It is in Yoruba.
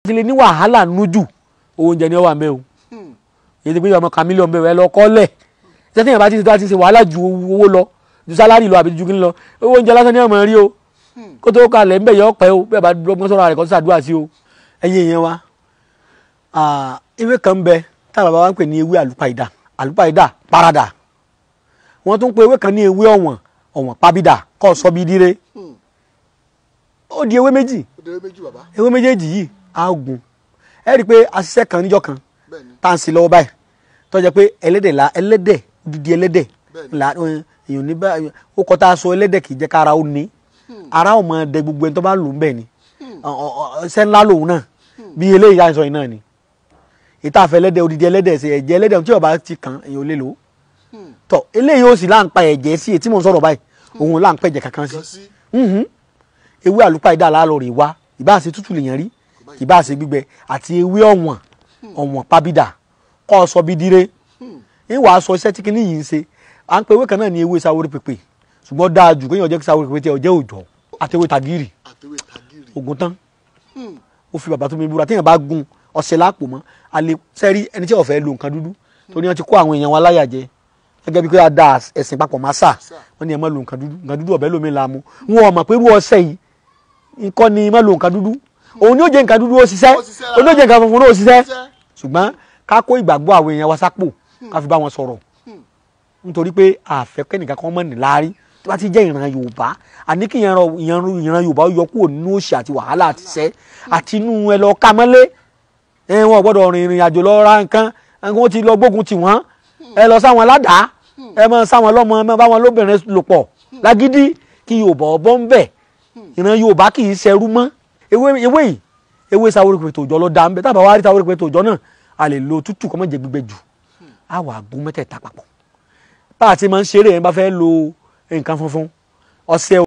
ti lè ní wàhálà nújù oúnjẹ ni ó wà ń bẹ o èyí ti pé ọmọ kan mílíọ̀nù bẹ̀rẹ̀ lọ kọ́lẹ̀ ṣé tíyẹn bá ti ti ṣe wàhálà ju owó lọ ju sálárì lọ àbí ju kí ni lọ owó oúnjẹ lásán ni ọmọ rí o kó tó kalẹ̀ ń bẹ̀ yọ ọ̀pẹ́ o bẹ́ẹ̀ bá dọ́gbọ́n sọ̀rọ̀ rẹ̀ kó sàdúrà sí o ẹ̀yin èèyàn wa ewé kan bẹ tá bàbá wa ń pè ní ewé àlùpàìdà àlùpàìdà parada wọ́n tún pe ewé kan ní ewé ọ̀wọ̀n ọ̀wọ̀n pàbídà kọ́ sọ bí dire ó di ewé méjì Òdèrè méjì bàbá. ewé méjèèjì yìí á gùn ẹ rí i pé aṣiṣẹ́ kan níjọ́ kan Bẹ́ẹ̀ni. tá à ń ṣe lọ́wọ́ báyìí tó jẹ́ pé ẹlẹ́dẹ̀ la ẹlẹ́dẹ̀ odidi ẹlẹ́dẹ̀ Bẹ́ẹ̀ni. la èèyàn ní bá ó kọ́ tá a sọ ẹlẹ́dẹ̀ kì í jẹ́ ká ara ó ní ara ò mọ dẹ gbogbo ẹni tó bá lò ń bẹ̀ ni Ọ- ọ- ọ- ṣẹ́ ńlá lòun náà bí eléyìí á sọ yìí náà ni ìta àfẹ ẹlẹ́dẹ̀ odidi ẹlẹ́dẹ̀ ṣe ẹ̀jẹ̀ ẹlẹ́dẹ̀ tí ó bá ti kàn èèyàn ò lè lò ó tọ eléyìí ó sì là ń pa ẹ̀jẹ̀ sí etí mò ń sọ̀rọ̀ báyìí òun là ń pẹ̀jẹ̀ kankan sí Kan sí. Mhm. ewé àlùpàídà láàlọ́ rè wá ìbá ṣe tútù lèèyàn rí ìbá ṣe gbígbẹ àti ewé ọ̀wọ̀n ọ̀wọ̀n pàbídà kọ́ ọ sọ bí dire ń wàá sọ iṣẹ́ tí kinní yìí ń ṣe à ń pe ewé kan náà ní ewé sáwórí pèpè ṣùgbọ́n dáa jù kéèyàn jẹ́ kí sáwórí pèpè tí ẹ jẹ́ òòjọ́ àti ewé tàgírì Àtẹwé tagiri. ogun tán ó fi bàbá tó mi búra téèyàn bá gun ọṣẹ lápò mọ́ alẹ́ sẹ́rí ẹni tí ó fẹ́ lo nǹkan dúdú torí wọ́n ti kó àwọn èèyàn wa láyà jẹ gẹ́gẹ́ bí pé a da ẹ̀sìn papọ̀ máa sà wọ́n ní ẹ má lo nǹkan dúdú nǹkan dúdú ọ̀bẹ lómi la mu wọn ò mọ̀ pé irú ọṣẹ yìí nǹkan ni má lo nǹkan dúdú òun ni ó jẹ́ nǹkan dúdú ó ṣiṣẹ́ Ó ṣiṣẹ́ òun ni ó jẹ́ nǹkan funfun náà ó ṣiṣẹ́ Ṣiṣẹ́. ṣùgbọ́n ká kó ìgbàgbọ́ àwọn èèyàn wa sápò ká fi bá wọn sọ̀rọ̀ nítorí pé àfẹ́kẹ́ nìkan kan mọ̀ ní láárí tó bá ti jẹ́ ìran yorùbá àní kí ìran ìran ìran yorùbá yọ kúrò nínú òṣì àti wàhálà àti ìṣẹ́ àti inú ẹ lọ ká mọ́lé ẹ wọn ò gbọ́dọ̀ rìn ìrìn àjò lọ ra nǹkan nǹkan ti lọ gbógun tì wọ́n ẹ lọ sáwọn ládàá ẹ mọ sáwọn lọ́mọ ẹ mọ báwọn lóbìnrin lò pọ̀ lágídí kí yorùbá ọbọ ń bẹ̀ ìran yorùbá kì í ṣẹrú mọ́ ewé ewé yìí ewé sáwórí pé tòjọ́ ló dá ń bẹ tábà wá rí sáwórí pé tòjọ́ náà a lè lo tútù kó má jẹ gbígbẹ jù á wà gún mẹ́tẹ̀ẹ̀ta papọ̀ bá a ti máa ń ṣeré yẹn bá fẹ́ lo nǹkan funfun ọṣẹ